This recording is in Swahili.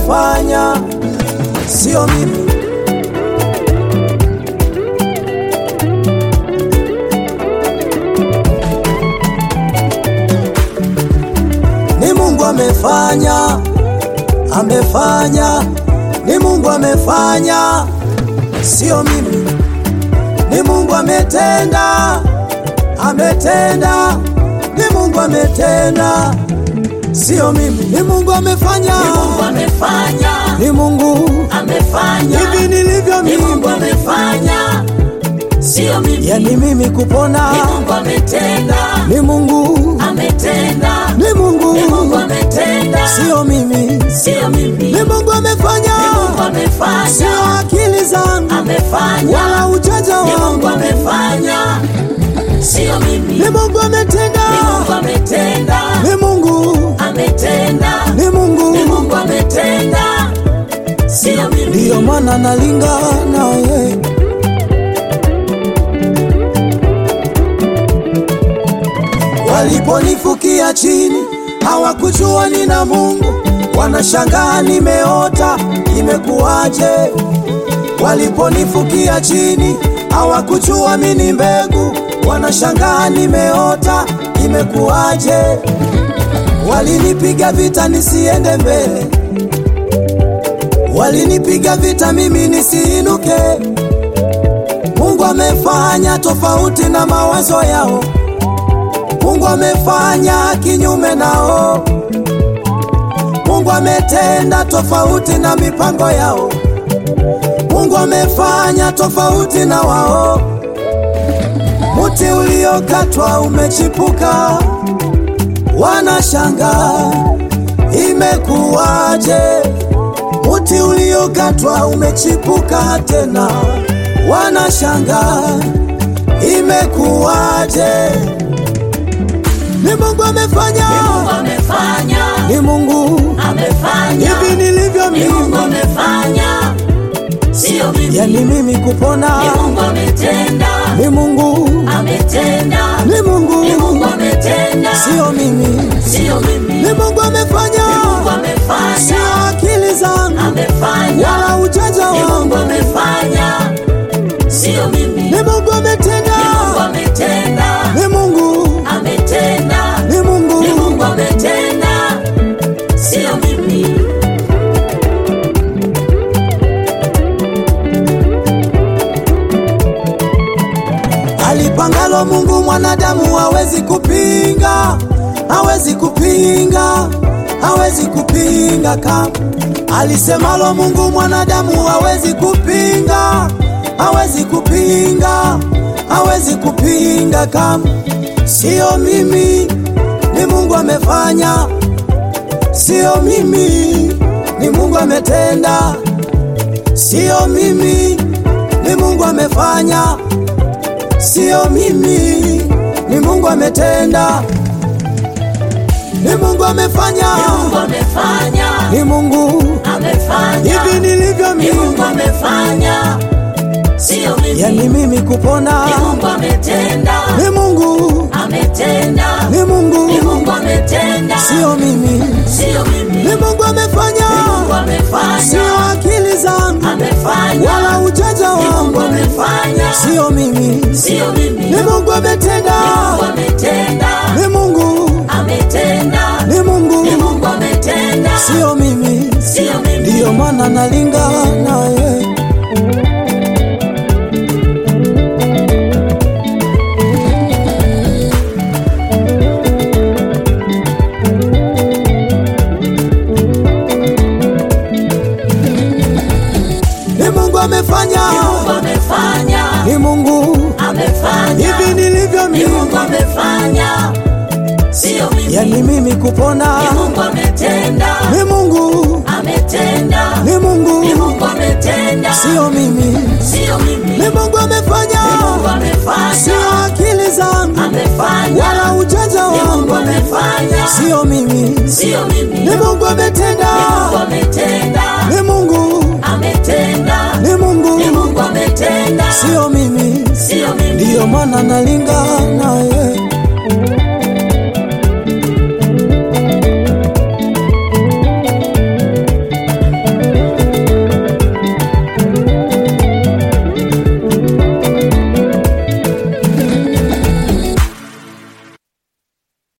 amefanya, sio mimi. Ni Mungu amefanya, amefanya, ni Mungu amefanya, sio mimi. Ni Mungu ametenda, ametenda, ni Mungu ametenda, sio mimi. Ni Mungu amefanya, Mungu amefanya, ni Mungu amefanya, hivi nilivyo ni Mungu mimi, amefanya, sio mimi. yani mimi kupona, Ni Mungu ametenda, ni Mungu, ametenda, ni Mungu, ni Mungu ametenda, sio mimi. sio mimi. Ni Mungu amefanya, Ni Mungu sio amefanya, akili zangu amefanya, wala ujanja ni Mungu wangu, amefanya, sio mimi. ni Mungu ametenda, Ni Mungu ametenda, ni Mungu, ametenda, ni ni Mungu, Mungu ametenda, sio mimi. ndiyo maana nalinga naye. Waliponifukia chini hawakujua nina Mungu, wanashangaa nimeota, imekuwaje? Waliponifukia chini hawakujua mimi mbegu, wanashangaa nimeota, imekuwaje? Walinipiga vita nisiende mbele, walinipiga vita mimi nisiinuke. Mungu amefanya tofauti na mawazo yao. Mungu amefanya kinyume nao. Mungu ametenda tofauti na mipango yao. Mungu amefanya tofauti na wao. Muti uliokatwa umechipuka, wanashangaa imekuwaje? Muti uliokatwa umechipuka tena, wanashangaa imekuwaje? Ni Mungu amefanya, Ni Mungu amefanya, ni Mungu amefanya, hivi nilivyo ni Mungu mimi, amefanya, sio mimi. yani mimi kupona, Ni Mungu ametenda, ni Mungu, ametenda, ni Mungu, ni Mungu ametenda, sio mimi, sio mimi. ni Mungu amefanya, Ni Mungu sio amefanya, akili zangu amefanya, wala ujanja ni Mungu wangu, amefanya, sio mimi. ni Mungu ametenda, Ni Mungu ametenda, ni Mungu, ametenda, ni Mungu, ni Mungu ametenda, sio mimi. alipangalo Mungu mwanadamu hawezi kupinga, hawezi kupinga, hawezi kupinga kama alisemalo Mungu mwanadamu hawezi kupinga, hawezi kupinga, hawezi kupinga kama sio mimi, ni Mungu amefanya, sio mimi, ni Mungu ametenda, sio mimi, ni Mungu amefanya sio mimi, ni Mungu ametenda, ni Mungu amefanya, Mungu amefanya, ni Mungu amefanya, hivi nilivyo ni Mungu mimi, amefanya, sio mimi. yani mimi kupona, Ni Mungu ametenda, ni Mungu, ametenda, ni ni Mungu, Mungu ametenda, sio mimi, sio mimi. ni Mungu amefanya, Ni Mungu amefanya, sio akili zangu amefanya, wala ujanja ni Mungu wangu, amefanya, sio mimi, sio mimi. ni Mungu ametenda, Mungu ametenda, ni Mungu, ametenda, ni ni Mungu, Mungu ametenda, sio mimi, sio mimi. ndiyo maana nalinga naye. Ni Mungu amefanya, Mungu amefanya, ni Mungu amefanya, hivi nilivyo ni Mungu mimi, amefanya, sio mimi. yani mimi kupona, Ni Mungu ametenda, ni Mungu, ametenda, ni ni Mungu, Mungu ametenda, sio mimi, sio mimi. ni Mungu amefanya, Ni Mungu amefanya, sio akili zangu amefanya, wala ujanja ni Mungu wangu, amefanya, sio mimi, sio mimi. ni Mungu ametenda, Mungu ametenda, ni Mungu, ametenda, ni Mungu, ni Mungu ametenda, sio mimi, sio mimi. ndiyo maana nalinga